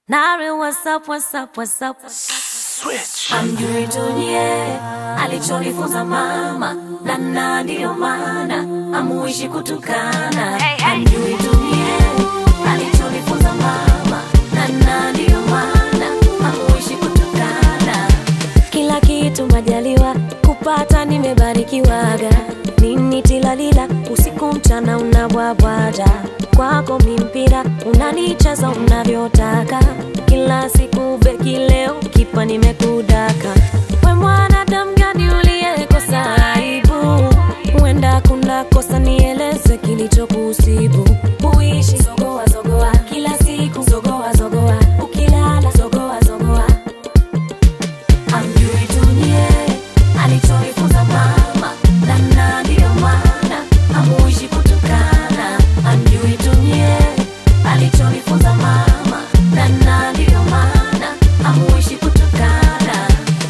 Nari, what's up, what's up, what's up? Switch. Amjui tunie alichonifunza mama, na na ndiyo maana amuishi kutukana. Amjui tunie alichonifunza mama, na na ndiyo maana amuishi kutukana. Kila kitu majaliwa kupata, nimebarikiwaga. Nini tilalila usiku mchana unabwabwaja kwako mimpira unanicheza unavyotaka kila siku beki leo kipa nimekudaka we mwanadamu gani uliyekosa aibu huenda kuna kosa nieleze kilichokusibu uishi zogoa zogoa kila siku zogoa zogoa ukilala zogoa zogoa amjui tunie alichonifunza mama na ndiyo maana amuishi kutukana amjui tunie alichonifunza mama na ndiyo maana amuishi kutukana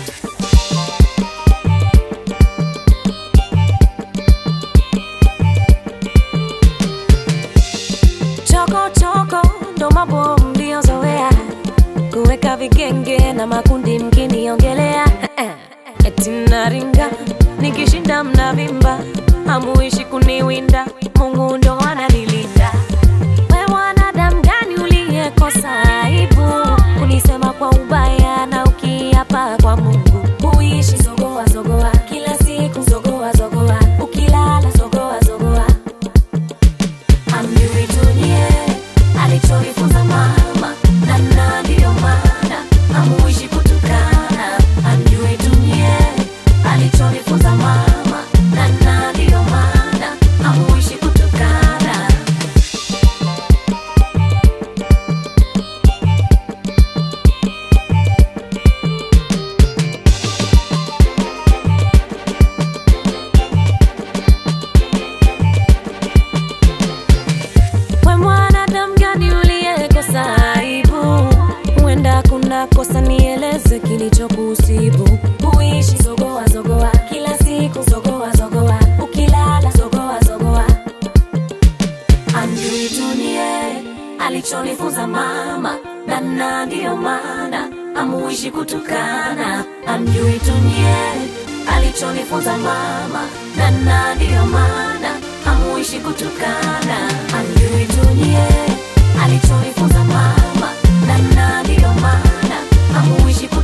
choko choko ndo mambo mliozoea kuweka vigenge na makundi mkiniongelea eti naringa nikishinda mnavimba hamuishi kuniwinda mungu ndo ananilinda we mwanadamu gani uliyekosa aibu kunisema kwa ubaya na ukiapa kwa mungu huishi zogoa zogoa kila siku zogoa zogoa ukilala zogoa zogoa amjui tunie alichonifunza mama na na ndiyo maana amuishi kutukana amjui tunie alichonifunza mama na na ndiyo maana amuishi kutukana we mwanadamu gani uliyekosa aibu huenda kuna kosa nieleze kilichokusibu huishi zogoa zogoa kila siku zogoa zogoa ukilala zogoa zogoa amjui tunie alichonifunza mama na na ndiyo maana amuishi kutukana amjui tunie alichonifunza mama na na ndiyo maana amuishi kutukana amjui tunie alichonifunza mama na na ndiyo maana amuishi kutukana